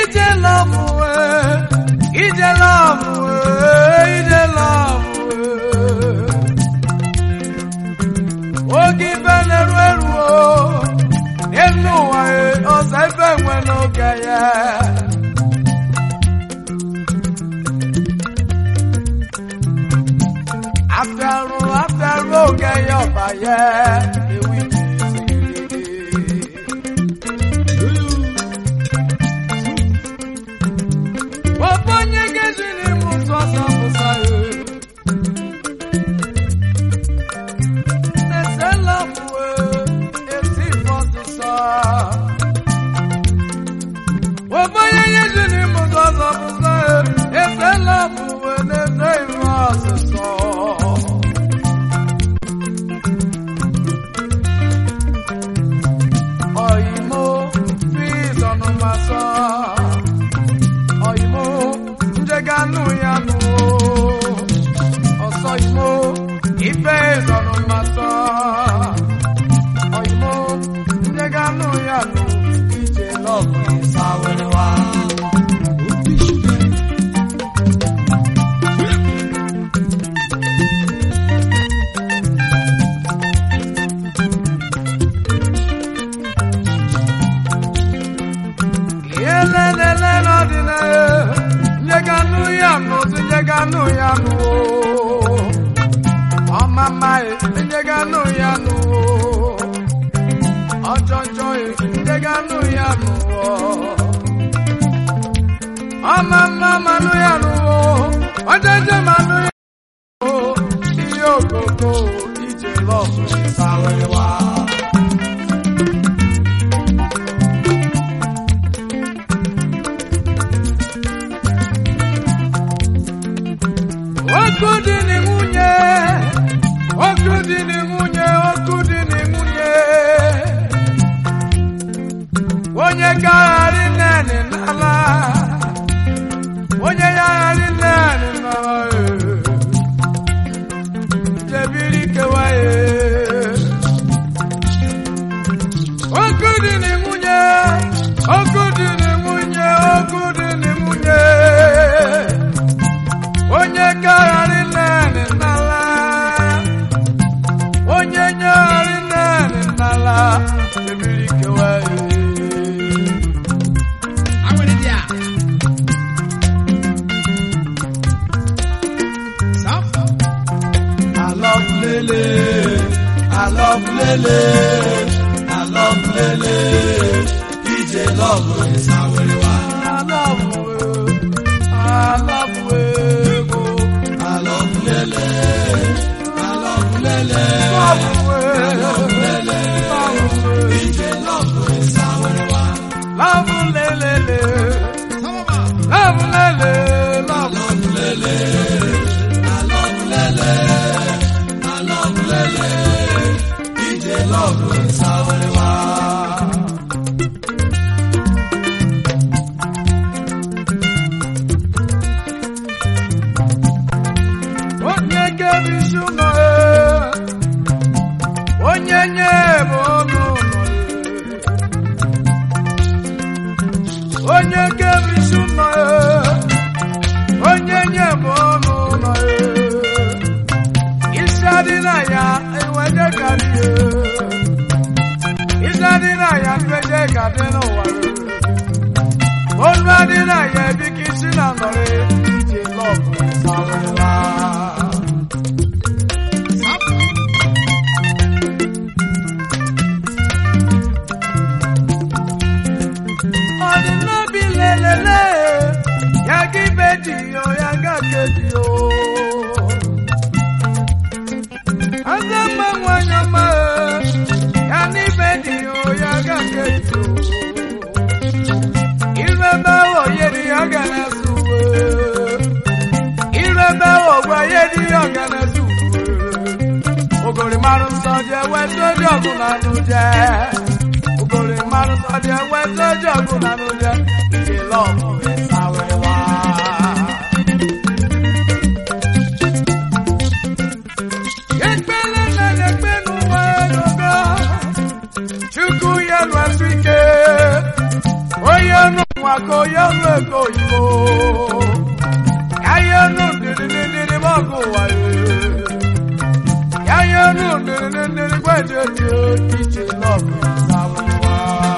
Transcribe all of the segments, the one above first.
ije lọbụ ije lọbụ ije lọbụ oge ibe na-eru eru n'elu ụwa ọzọ ebe nwe n'oge ya afẹ́rù afẹ́rù oge ya ọba ya ewi Gbogbo onye ga-eji n'ime ụtụ ọsọ pụsa ya na-esela bụ esi ọsụsọ Gbogbo onye ga-eji n'ime ụtụ ọsọ pụsa ya esela bụ na-ese ife ọsụsọ Ọyịmụ fi ịzọnụmasọ ọyịmụ njeganụ ya nụ ọsọ imo ife ịzọnụmasọ ọyịmụ njeganụ ya nụ ije lọbụ ịsawerewa ihe lelele n'ọdịnaya njeganụ ya nụ njeganụ ya nụ ọmama njeganụ ya nụ ọjọjọ njeganụ ya nụ ọmama manụ ya nụ ọjọjọ manụ ya nụ ihe okoko ije lọbụ sawewa Ọkụ dị na nwunye, ọkụ dị na nwunye, ọkụ dị na nwunye. Onye gagharị nnenị n'ala, onye gagharị nnenị n'ala, jebiri kewa ya. Ọkụ dị na nwunye, ọkụ dị na nwunye, ọkụ dị na nwunye. onye gagharị naanị n'ala onye nyegharị naanị n'ala ebiri kewa alọbulele alọbulele alọbulele ije lọbụ ịsawerewa alọbụ alọbụ ego Alọbulele, alọbulele, alọbulele, ije lọbụ ịsawerewa. Lavulelele, lavulele, Alọbulele, alọbulele, alọbulele, ije lọbụ ịsawerewa. onye kebisu nọ onye nye bụ ọnụ nọ onye kebisu nọ onye nye bụ ọnụ nọ isi adị na ya enweje karị isi adị na ya enweje karị n'ụwa onu adị na ya ebika isi na nọrị ije lọbụ sawewa ọdịnobi lelele ya ga ibe dị yo ya ga ke dị yo aza mma nwanyị ọma ya na ibe dị yo ya ga ke dị yo irebe wo yeri ya ga na su irebe wo gwa yeri ya ga na su ogori marụ nsọ dị ewe soji ọgụ na anụ jee ogori mmadụ sọdị enwe soji ọgụ na n'ụjọ ije lọbụ ịsawewa ekpele na ekpe n'ụwa egogo chukwu ya nụ afọ ike onye nụ nwa mako yelu ego igbo yayenu ndịrịndịrị mọgụ wayo yayenu ndịrịndịrị gwejeji ije lọbụ sawewa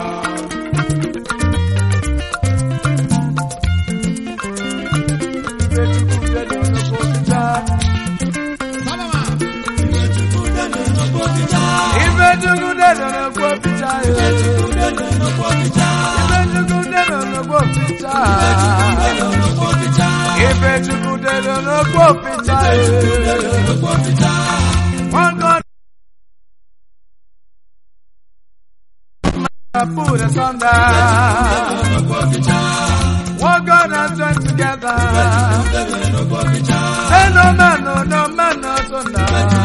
Ife chukwu dede n'okwu pita Ife chukwu dede n'okwu pita Ife chukwu dede n'okwu pita One God put us under One God and joined together Say no man, no, no man, no thunder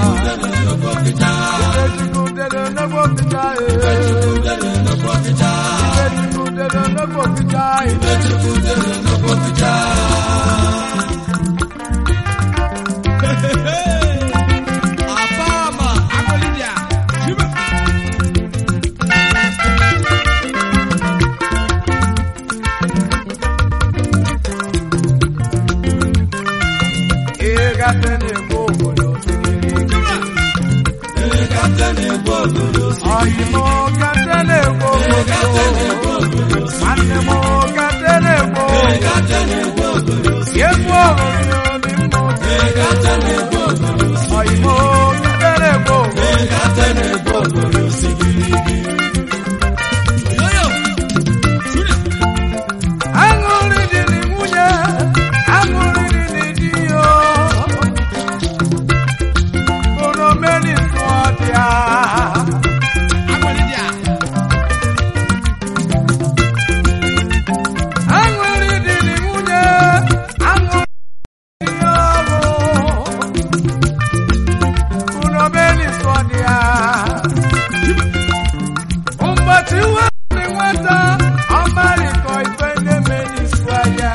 Ife chukwu dede n'okwu pita Ife chukwu dede n'okwu pita Ife chukwu dede n'okwu pita Ịgafe na-ekwu obodo Ọyịmụ gate na-ekwu obodo Nwanne m gate na-ekwu obodo Ekwu ọhụrụ obi mmụọ Ọyịmụ gate na-ekwu obodo Aṅụrị dị na nwunye Aṅụrị dị na di yo Bụrụ mmeri nsọ bịa Aṅụrị dị na nwunye Aṅụrị dị ọrụ Bụrụ mmeri nsọ bịa Ụbọchị uwe dị nweta ọmarịkọ ife na-eme n'isi ahịa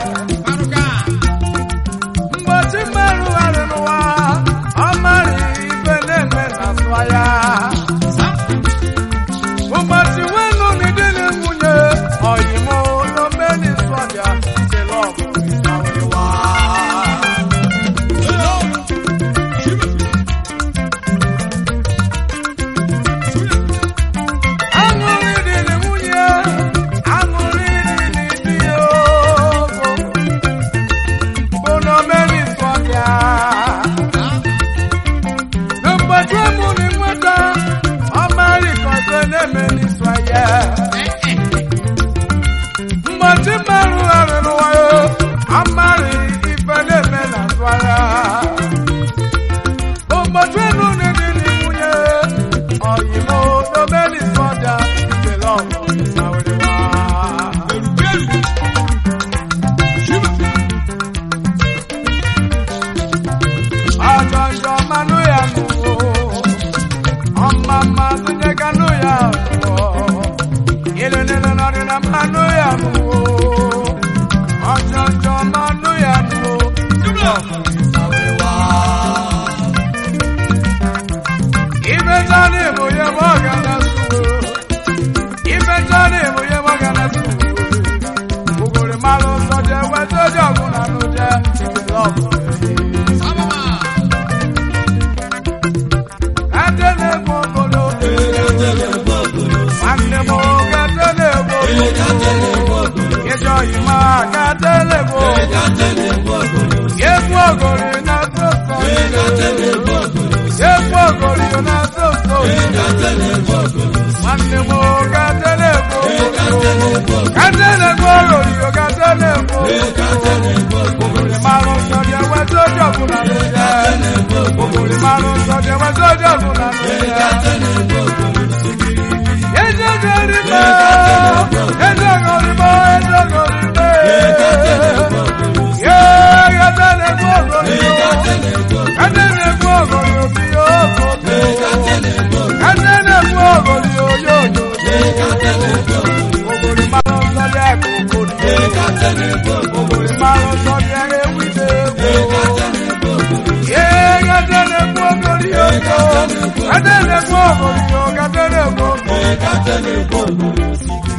Mgbochi mmerụ gharị n'ụwa ọmarị ife na-eme n'azụ ahịa Ụbọchị wenu n'ịdị na nwunye ọyịmụ n'omeni sọbịa jelọbụ ịsawịwa Aṅụrị dị na nwunye aṅụrị dị n'idi ogo bụ n'omeni sọbịa N'ụbọchị ọmụrụ nweta ọmarị kọzọ na-eme n'isi ahịa Mgbochi mmerụ gharị n'ụwa ya amarị ife na-eme n'azụ ahịa Ụbọchị enu n'ịdị na nwunye ọyịmụ n'omeni sọbịa jelọbụ ịsawịrịwa Ọjọjọ manụ ya nụwo, ọmama tụnye kanụ ya nụwo, ilu nilu nọdụ na manụ ya nụwo, ọjọjọ manụ ya nụwo, ife jọrọ ịbụ ya bụ ọga na suwo, ife jọrọ ịbụ ya bụ ọga na suwo, ugoro malụ nsọ je weta oji ọgwụ na nụ je, lọbụ Gate na-egbu obodo nwanne m gate na-egbu obodo ịjọ yima gate na-egbu egwu ogori na soso egwu ogori na soso nwanne m gate na-egbu obodo gate na-egbu ogori gate na-egbu ogori marụ nsọ dị eweta oji ọbụla n'ụja ogori marụ nsọ dị eweta oji ọbụla n'ụja Ezogorime, ezogorime, ezogorime. Yeah, gatele gbogorime. Gatele gbogorime obi ogo. Gatele gbogorime oyoyo. Ogori máa ń sọ dé kókó ní. Ogori máa ń sọ dé ewì dé kó. Yeah, gatele gbogorime ogo. Gatele gbogorime ogo. Gatele gbogorime.